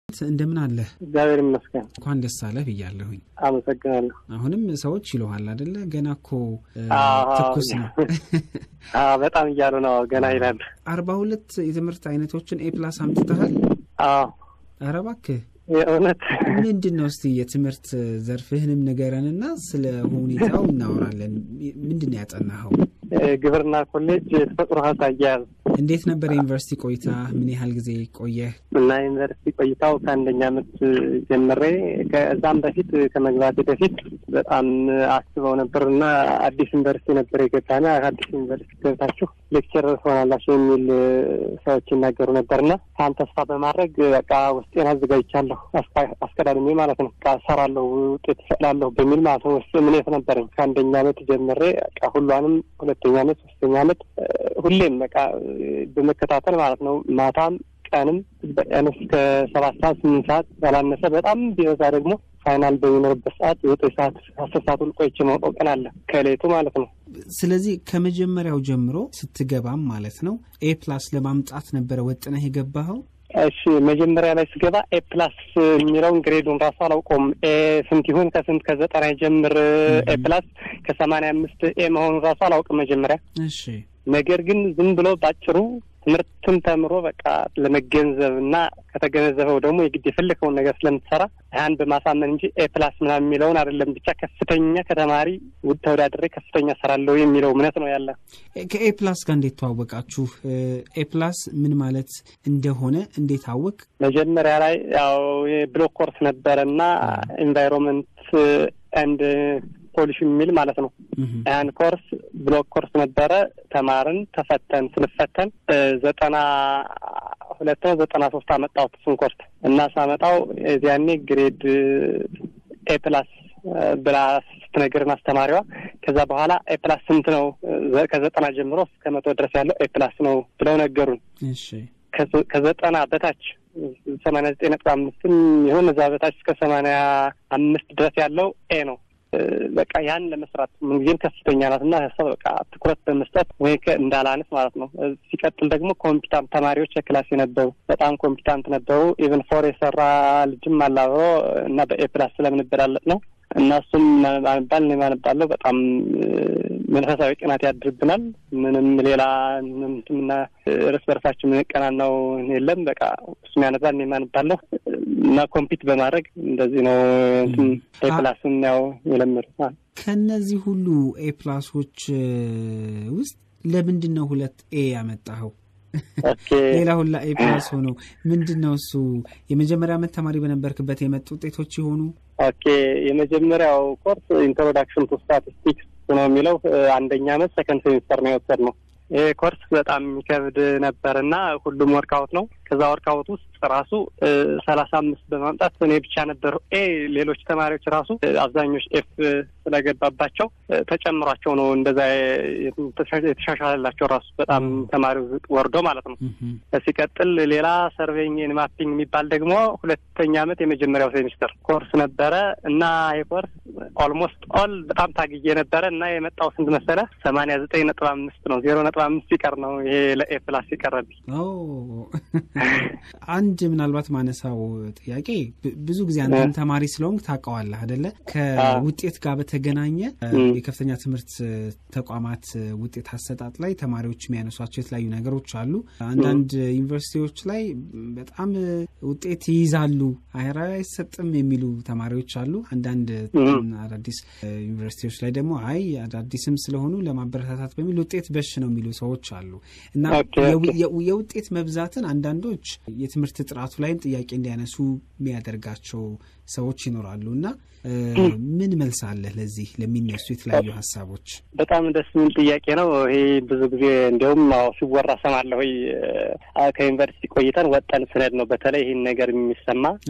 እንደምን አለህ? እግዚአብሔር ይመስገን። እንኳን ደስ አለህ ብያለሁኝ። አመሰግናለሁ። አሁንም ሰዎች ይለሃል አደለ? ገና እኮ ትኩስ ነው። በጣም እያሉ ነው። ገና ይላል። አርባ ሁለት የትምህርት አይነቶችን ኤ ፕላስ አምጥተሃል? አዎ። ኧረ እባክህ የእውነት ምንድን ነው? እስቲ የትምህርት ዘርፍህንም ንገረንና ስለ ሁኔታው እናወራለን። ምንድን ነው ያጠናኸው? ግብርና ኮሌጅ የተፈጥሮ ሀብት አያያዝ። እንዴት ነበር የዩኒቨርሲቲ ቆይታ? ምን ያህል ጊዜ ቆየህ? እና ዩኒቨርሲቲ ቆይታው ከአንደኛ ዓመት ጀምሬ ከዛም በፊት ከመግባቴ በፊት በጣም አስበው ነበር እና አዲስ ዩኒቨርሲቲ ነበር የገባና አዲስ ዩኒቨርሲቲ ገብታችሁ ሌክቸር ትሆናላችሁ የሚል ሰዎች ይናገሩ ነበርና ያን ተስፋ በማድረግ በቃ ውስጤን አዘጋጅቻለሁ። አስቀዳድሜ ማለት ነው። በቃ እሰራለሁ፣ ውጤት እሰጥላለሁ በሚል ማለት ነው ውስጥ እምነት ነበረኝ። ከአንደኛ ዓመት ጀምሬ በቃ ሁሏንም ሁለተኛ ዓመት ሶስተኛ ዓመት ሁሌም በቃ በመከታተል ማለት ነው ማታም ቀንም ቢያንስ ከሰባት ሰዓት ስምንት ሰዓት ያላነሰ በጣም ቢበዛ ደግሞ ፋይናል በሚኖርበት ሰዓት ዘጠኝ ሰዓት አስር ሰዓት ሁሉ ቆይቼ ማውቀው ቀን አለ ከሌቱ ማለት ነው። ስለዚህ ከመጀመሪያው ጀምሮ ስትገባም ማለት ነው ኤ ፕላስ ለማምጣት ነበረ ወጥነህ የገባኸው? እሺ መጀመሪያ ላይ ስገባ ኤ ፕላስ የሚለውን ግሬዱን ራሱ አላውቀውም። ኤ ስንት ይሁን ከስንት ከዘጠና ጀምር ኤ ፕላስ ከሰማንያ አምስት ኤ መሆኑን ራሱ አላውቅም መጀመሪያ። እሺ ነገር ግን ዝም ብሎ ባጭሩ ትምህርትን ተምሮ በቃ ለመገንዘብ እና ከተገነዘበው ደግሞ የግድ የፈለከውን ነገር ስለምትሰራ ያን በማሳመን እንጂ ኤ ፕላስ ምናምን የሚለውን አይደለም። ብቻ ከፍተኛ ከተማሪ ውድ ተወዳድሬ ከፍተኛ ሰራለሁ የሚለው እምነት ነው ያለ። ከኤ ፕላስ ጋር እንዴት ተዋወቃችሁ? ኤ ፕላስ ምን ማለት እንደሆነ እንዴት አወቅ? መጀመሪያ ላይ ያው የብሎክ ኮርስ ነበረ እና ኤንቫይሮንመንት ኤንድ ፖሊሽን የሚል ማለት ነው። ያን ኮርስ ብሎክ ኮርስ ነበረ። ተማርን፣ ተፈተን ስንፈተን ዘጠና ሁለት ነው ዘጠና ሶስት አመጣሁት እሱን ኮርስ እና ሳመጣው እዚያኔ ግሬድ ኤ ፕላስ ብላ ስትነግርን አስተማሪዋ ከዛ በኋላ ኤ ፕላስ ስንት ነው ከዘጠና ጀምሮ እስከ መቶ ድረስ ያለው ኤ ፕላስ ነው ብለው ነገሩን። ከዘጠና በታች ሰማንያ ዘጠኝ ነጥብ አምስትም ይሁን እዛ በታች እስከ ሰማንያ አምስት ድረስ ያለው ኤ ነው። በቃ ያን ለመስራት ምንጊዜም ከፍተኛ ናት እና ሀሳብ በቃ ትኩረት በመስጠት ወይ እንዳላንስ ማለት ነው። ሲቀጥል ደግሞ ኮምፒታንት ተማሪዎች የክላስ የነበሩ በጣም ኮምፒታንት ነበሩ። ኢቨን ፎር የሰራ ልጅም አላብሮ እና በኤ ፕላስ ስለምንበላለጥ ነው እና እሱም ማንባል እኔ ማነባለሁ በጣም መንፈሳዊ ቅናት ያድርብናል። ምንም ሌላ ምና እርስ በርሳችን የምንቀናናው የለም። በቃ እሱም ያነባል እኔ ማነባለሁ እና ኮምፒት በማድረግ እንደዚህ ነው ኤ ፕላስን ያው የለመዱት። ከእነዚህ ሁሉ ኤ ፕላሶች ውስጥ ለምንድን ነው ሁለት ኤ ያመጣኸው? ሌላ ሁላ ኤ ፕላስ ሆኖ ምንድን ነው እሱ? የመጀመሪያ ዓመት ተማሪ በነበርክበት የመጡ ውጤቶች የሆኑ ኦኬ። የመጀመሪያው ኮርስ ኢንትሮዳክሽን ቱ ስታቲስቲክስ ነው የሚለው አንደኛ ዓመት ሰከንድ ሴሚስተር ነው የወሰድነው። ይሄ ኮርስ በጣም የሚከብድ ነበር እና ሁሉም ወርካውት ነው። ከዛ ወርካውት ውስጥ ራሱ ሰላሳ አምስት በማምጣት እኔ ብቻ ነበር ኤ። ሌሎች ተማሪዎች ራሱ አብዛኞች ኤፍ ስለገባባቸው ተጨምሯቸው ነው እንደዛ የተሻሻለላቸው ራሱ በጣም ተማሪው ዝቅ ወርዶ ማለት ነው። ሲቀጥል ሌላ ሰርቬይንግ ማፒንግ የሚባል ደግሞ ሁለተኛ ዓመት የመጀመሪያው ሴሚስተር ኮርስ ነበረ እና ይህ ኮርስ ኦልሞስት ኦል በጣም ታግዬ ነበረ እና የመጣው ስንት መሰለ ሰማንያ ዘጠኝ ነጥብ አምስት ነው። ዜሮ ነጥብ አምስት ሲቀር ነው ይሄ ለኤ ፕላስ ሲቀረብኝ። አንድ ምናልባት ማነሳው ጥያቄ ብዙ ጊዜ አንተም ተማሪ ስለሆንክ ታውቀዋለህ አደለ? ከውጤት ጋር በተገናኘ የከፍተኛ ትምህርት ተቋማት ውጤት አሰጣጥ ላይ ተማሪዎች የሚያነሷቸው የተለያዩ ነገሮች አሉ። አንዳንድ ዩኒቨርሲቲዎች ላይ በጣም ውጤት ይይዛሉ፣ አይራ አይሰጥም የሚሉ ተማሪዎች አሉ። አንዳንድ አዳዲስ ዩኒቨርሲቲዎች ላይ ደግሞ አይ አዳዲስም ስለሆኑ ለማበረታታት በሚል ውጤት በሽ ነው የሚሉ ሰዎች አሉ እና የውጤት መብዛትን አንዳንዶች የትምህርት ጥራቱ ላይም ጥያቄ እንዲያነሱ የሚያደርጋቸው ሰዎች ይኖራሉ እና ምን መልስ አለህ ለዚህ ለሚነሱ የተለያዩ ሀሳቦች? በጣም ደስ የሚል ጥያቄ ነው። ይሄ ብዙ ጊዜ እንዲያውም ሲወራ ሰማለሁ። ከዩኒቨርሲቲ ቆይተን ወጠን ስነድ ነው በተለይ ይህን ነገር የሚሰማ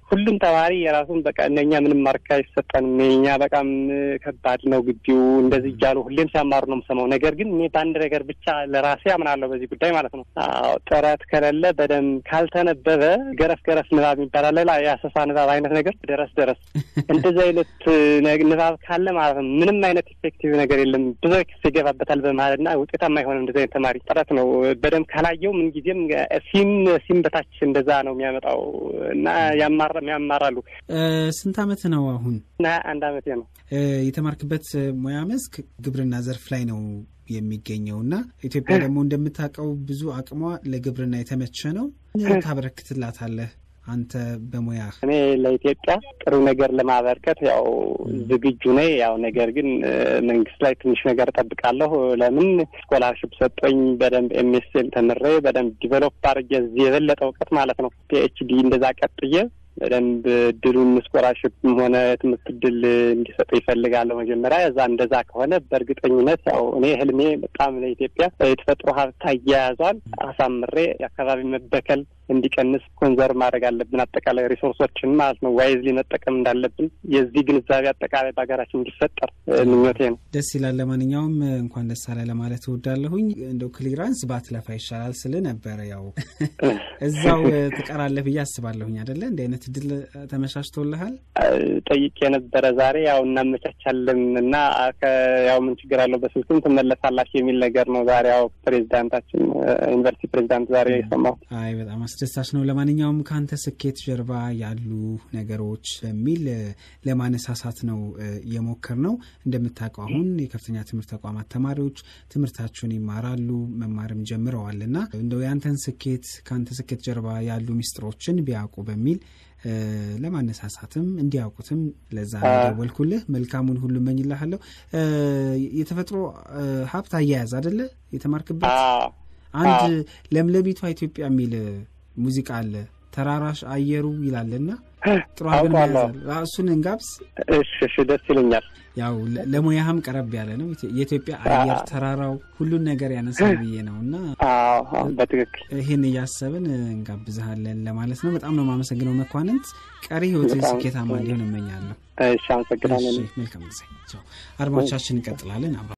ሁሉም ተማሪ የራሱን በቃ እነኛ ምንም ማርክ አይሰጠንም፣ የኛ በጣም ከባድ ነው ግቢው እንደዚህ እያሉ ሁሌም ሲያማሩ ነው የምሰማው። ነገር ግን እኔ በአንድ ነገር ብቻ ለራሴ አምናለሁ በዚህ ጉዳይ ማለት ነው። አዎ ጥረት ከሌለ በደንብ ካልተነበበ ገረፍ ገረፍ ንባብ ይባላል ሌላ የአሰሳ ንባብ አይነት ነገር ደረስ ደረስ እንደዚህ አይነት ንባብ ካለ ማለት ነው ምንም አይነት ኢፌክቲቭ ነገር የለም። ብዙ ክስ ይገባበታል በማለት እና ውጤታማ አይሆንም። እንደዚህ አይነት ተማሪ ጥረት ነው በደንብ ካላየው ምንጊዜም ሲም ሲም በታች እንደዛ ነው የሚያመጣው እና ያማራ ያማራሉ። ስንት አመት ነው አሁን? አንድ አመቴ ነው። የተማርክበት ሙያ መስክ ግብርና ዘርፍ ላይ ነው የሚገኘው እና ኢትዮጵያ ደግሞ እንደምታውቀው ብዙ አቅሟ ለግብርና የተመቸ ነው። ታበረክትላታለህ አንተ በሙያ እኔ ለኢትዮጵያ ጥሩ ነገር ለማበርከት ያው ዝግጁ ነኝ። ያው ነገር ግን መንግስት ላይ ትንሽ ነገር እጠብቃለሁ። ለምን ስኮላርሽፕ ሰጠኝ በደንብ ኤምኤስኤል ተምሬ በደንብ ዲቨሎፕ አድርጌ የበለጠ እውቀት ማለት ነው ፒኤችዲ እንደዛ ቀጥዬ በደንብ እድሉን ስኮላርሽፕም ሆነ ትምህርት እድል እንዲሰጡ ይፈልጋለሁ። መጀመሪያ እዛ እንደዛ ከሆነ በእርግጠኝነት ያው እኔ ህልሜ በጣም ለኢትዮጵያ የተፈጥሮ ሀብት አያያዟን አሳምሬ የአካባቢ መበከል እንዲቀንስ ኮንዘርቭ ማድረግ አለብን። አጠቃላይ ሪሶርሶችን ማለት ነው ዋይዝሊ መጠቀም እንዳለብን የዚህ ግንዛቤ አጠቃላይ በሀገራችን እንዲፈጠር ምኞቴ ነው። ደስ ይላል። ለማንኛውም እንኳን ደስ አለ ለማለት እወዳለሁኝ። እንደው ክሊራንስ ባትለፋ ይሻላል ስል ነበረ። ያው እዛው ትቀራለህ ብዬ አስባለሁኝ። አደለ እንዲህ አይነት እድል ተመቻችቶልሃል? ጠይቄ የነበረ ዛሬ ያው እናመቻቻለን እና ያው ምን ችግር አለው በስልክም ትመለሳላችሁ የሚል ነገር ነው ዛሬ ያው ፕሬዚዳንታችን ዩኒቨርሲቲ ፕሬዚዳንት ዛሬ የሰማሁት። አይ በጣም አስደሳች ነው። ለማንኛውም ከአንተ ስኬት ጀርባ ያሉ ነገሮች በሚል ለማነሳሳት ነው የሞከር ነው። እንደምታውቀው አሁን የከፍተኛ ትምህርት ተቋማት ተማሪዎች ትምህርታቸውን ይማራሉ መማርም ጀምረዋል እና እንደው የአንተን ስኬት ከአንተ ስኬት ጀርባ ያሉ ሚስጥሮችን ቢያውቁ በሚል ለማነሳሳትም እንዲያውቁትም ለዛ ደወልኩልህ። መልካሙን ሁሉ እመኝልሃለሁ። የተፈጥሮ ሀብት አያያዝ አደለ የተማርክበት? አንድ ለምለሚቷ ኢትዮጵያ የሚል ሙዚቃ አለ። ተራራሽ አየሩ ይላልና ጥሩ አድርገን እሱን እንጋብዝ። እሺ፣ እሺ፣ ደስ ይለኛል። ያው ለሙያህም ቀረብ ያለ ነው። የኢትዮጵያ አየር ተራራው ሁሉን ነገር ያነሳል ብዬ ነው እና በትክክል ይህን እያሰብን እንጋብዝሃለን ለማለት ነው። በጣም ነው የማመሰግነው መኳንንት። ቀሪ ህይወት ስኬታማ እንዲሆን እመኛለሁ። እሺ፣ አመሰግናለን። መልካም ጊዜ። አድማጮቻችን እንቀጥላለን።